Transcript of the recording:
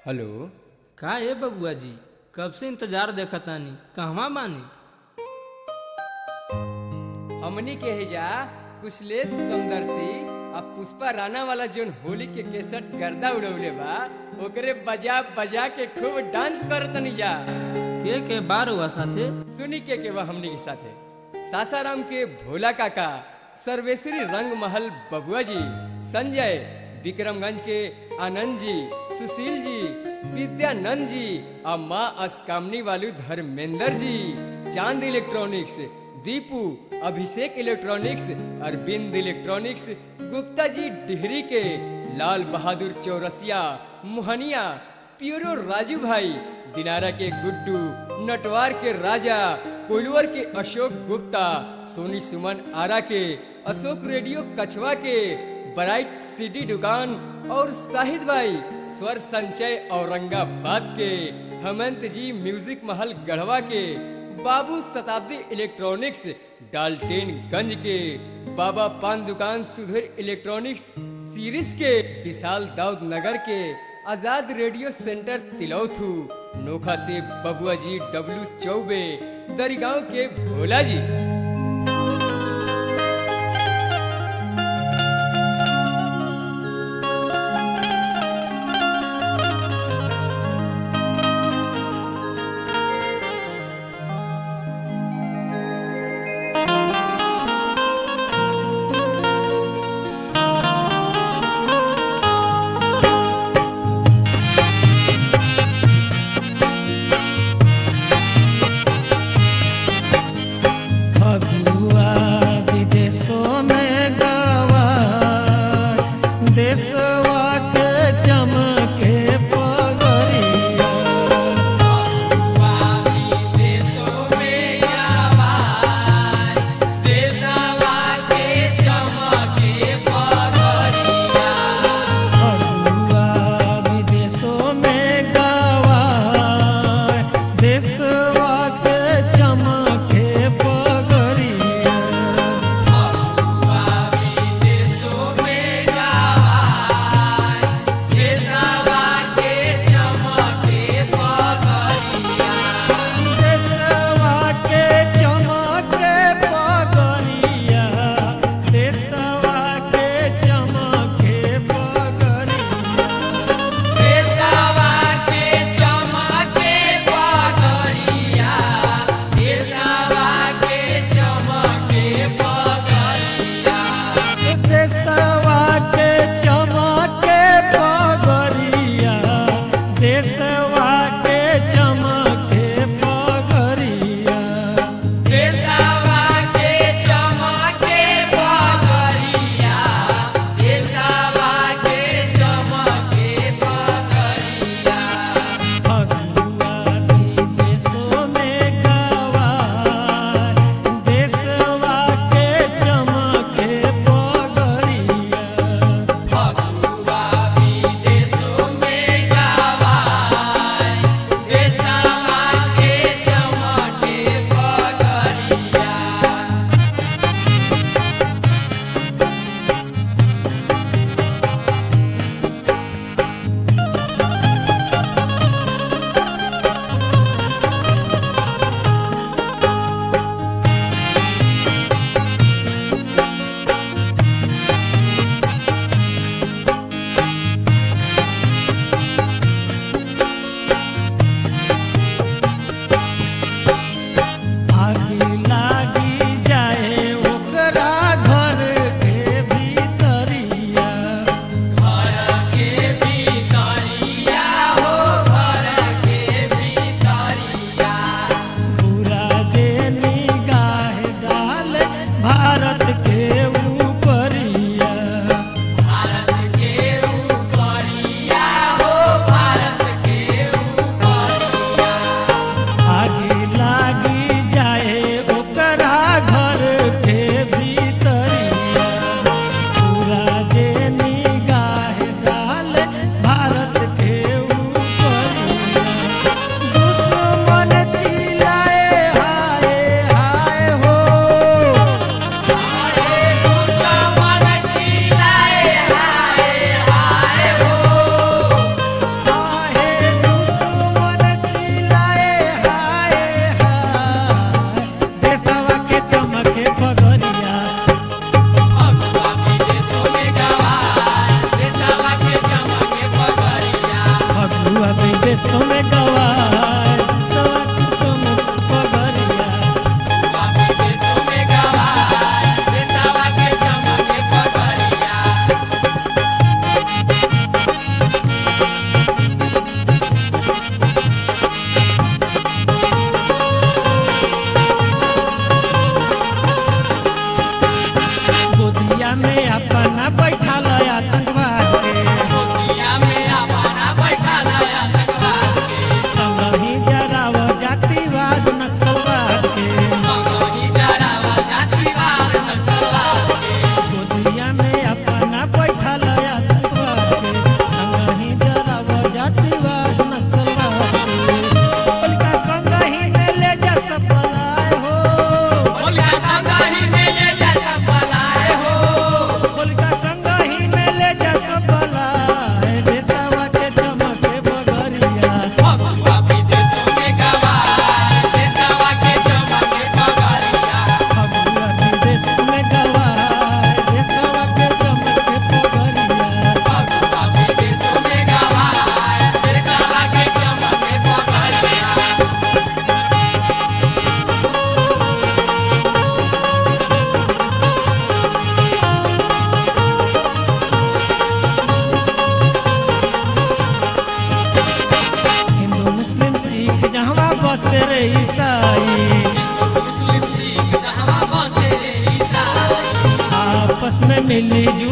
hello का ए बबुआ जी कब से इंतजार देखतानी कहवा बानी हमनी के हिजा कुशलेश समदर्शी आ पुष्पा राणा वाला जोन होली के केसट गर्दा उड़ौले बा ओकरे बजा बजा के खूब डांस करतनी जा के के बार हुआ साथे सुनी के के बा हमनी के साथे सासाराम के भोला काका सर्वेश्वरी रंग महल बबुआ जी संजय विक्रमगंज के आनंद जी सुशील जी विद्यानंद जी आ माँ अस्कामनी वालू Dharmendra ji Chand electronics Deepu Abhishek electronics Arvind electronics Gupta ji Dehri के लाल बहादुर चौरसिया मोहनिया प्यूरो राजू भाई दिनारा के गुड्डू नटवार के राजा कोइलवर के अशोक गुप्ता सोनी सुमन आरा के अशोक रेडियो कछवा के ब्राइट सीडी दुकान और शाहिद भाई स्वर संचय औरंगाबाद के हेमंत जी म्यूजिक महल गढ़वा के बाबू शताब्दी इलेक्ट्रॉनिक्स डाल्टेनगंज के बाबा पान दुकान सुधीर इलेक्ट्रॉनिक्स सीरीज के विशाल दाऊद नगर के आजाद रेडियो सेंटर तिलौथू नोखा से बबुआ जी डब्लू चौबे दरिगांव के भोला जी विदेशों में गवाए सवा के चमक पगरिया गोदिया में अपना बैठा लया आतंकवाद के संगही जराव जातिवाद नक्सलवाद के गोदिया में अपना बैठा लया आतंकवाद के संगही जराव जातिवाद नक्सलवाद के उनका संगही में ले जा सपलाए हो उनका संगही में ले जा सपलाए देशवा के चमके बगरिया फगुआ विदेश में गवाए देशवा के चमके बगरिया हिंदू मुस्लिम सिख जहाँ बसे रे ईसाई आपस में मिली जुली